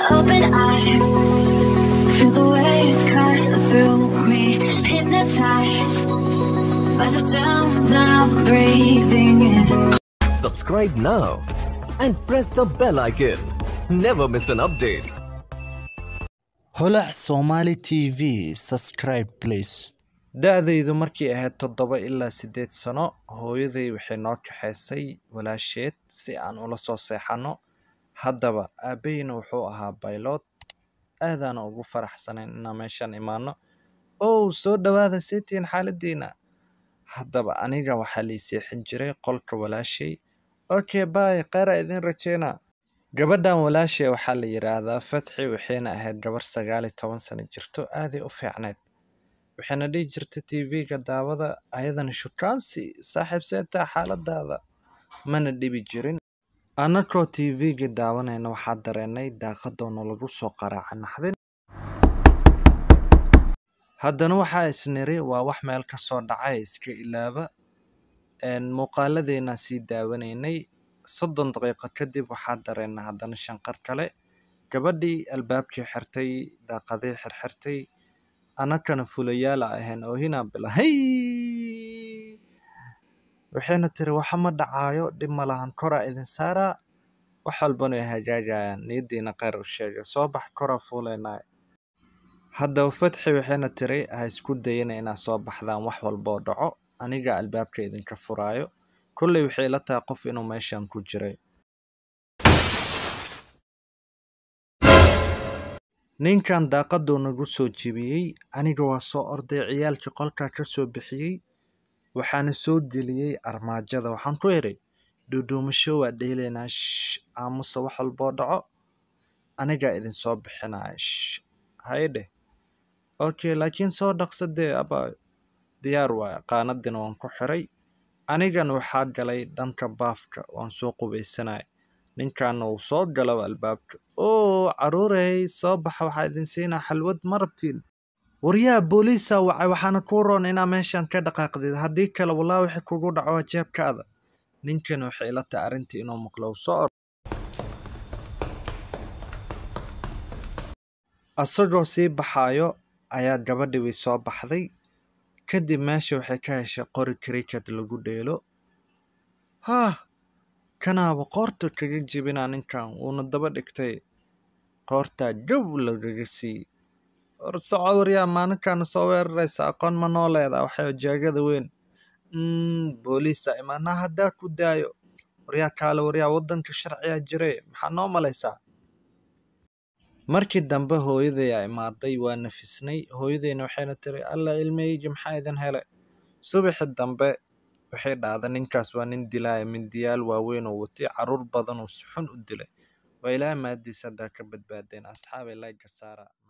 open eye. Feel the waves cut through me, hypnotized by the sounds I'm breathing in. Subscribe now and press the bell icon. Never miss an update. holac somali tv subscribe please da-daydu markay ahayd toddoba ilaa siddeed sano hooyaday waxay noo kaxaysay walaasheed si aan ula soo seexanno haddaba aabbaheyna wuxuu ahaa baylod aadaana ugu faraxsanayn inaan meeshaan imaano ow soo dhowaada seetiin xaaladiina haddaba aniga waxaa lii seexin jiray qolka walaashay okay bay kheyra idin rajeyna gabadhan walaashay waxaa la yidhaahdaa fatxi waxayna ahayd gabar sagaal iyo toban sano jirto aaday u fiicneyd waxayna dhihi jirtay tv-ga daawada ayadana shukaansi saaxiib seetaa xaaladaada mana dhibi jirin annagoo tv-ga daawanayna waxaa dareenay daaqadoona lagu soo qaraaca naxdin haddana waxaa isniri waa wax meel ka soo dhacay iska ilaaba muuqaaladeena sii daawanaynay soddon daqiiqo kadib waxaa dareennay haddana shanqar kale gabadhii albaabkii xirtay daaqadii xirxirtay annagana fulayaala ahayn oohinaa bila hay waxayna tiri waxa ma dhacaayo dhib ma lahan koraa idin saaraa wax walbana ay hagaagayaan niyaddiina kheyr u sheega soo bax koraa fuulaynaa haddaba fatxi waxayna tiri ha isku dayana inaad soo baxdaan wax walboo dhaco aniga albaabka idinka furaayo kolley waxay la tahay qof inuu meeshan ku jiray ninkan daaqaduu nagu soo jebiyey aniga waa soo orday ciyaalkii qolkaa ka soo bixiyey waxaana soo geliyey armaajada waxaan ku idhi dhuudhuumasho waa dheelaynaa sh aamusa wax walboo dhaco anigaa idin soo bixinaya sh haydheh okay laakiin soo dhaqsa dee abaa diyaar waaya qaanadina waan ku xiray anigan waxaa galay dhanka baafka waan soo qubaysanaya ninkaana uu soo galaba albaabka oo caruurey soo baxa waxaa idin siinaa xalwad ma rabtiin waryaha booliisa wacay waxaana kuu roon inaa meeshan ka dhaqaaqdid haddii kale walaa wixii kugu dhaco jeebkaada ninkan waxay ila tahay arrintii inuu maqlo uu soo or asagoo sii baxaayo ayaa gabadhii way soo baxday kadib meesha waxay ka heshay qori cricket lagu dheelo haah kanaaba qoorta kaga jebinaa ninkan wuuna daba dhigtay qoortaa gow lagaga siiyey war soco waryaa maalinkaana soo weeraraysa aqoon ma noo leedaa waxay jaagada weyn booliisa imaanaa haddaa ku daayo waryaa kaale waryaa waddanka sharciyaa jire maxaa noo malaysaa markii dambe hooyaday aa imaaday waa nafisnay hooyadayna waxayna tiri alla ilmeygi maxaa idin hele subaxi dambe waxay dhahda ninkaas waa nin dilaaya mindiyaal waaweyn oo watay caruur badan oo si xun u dilay waa ilaaha mahadiisa haddaa ka badbaadeen asxaabay layga saara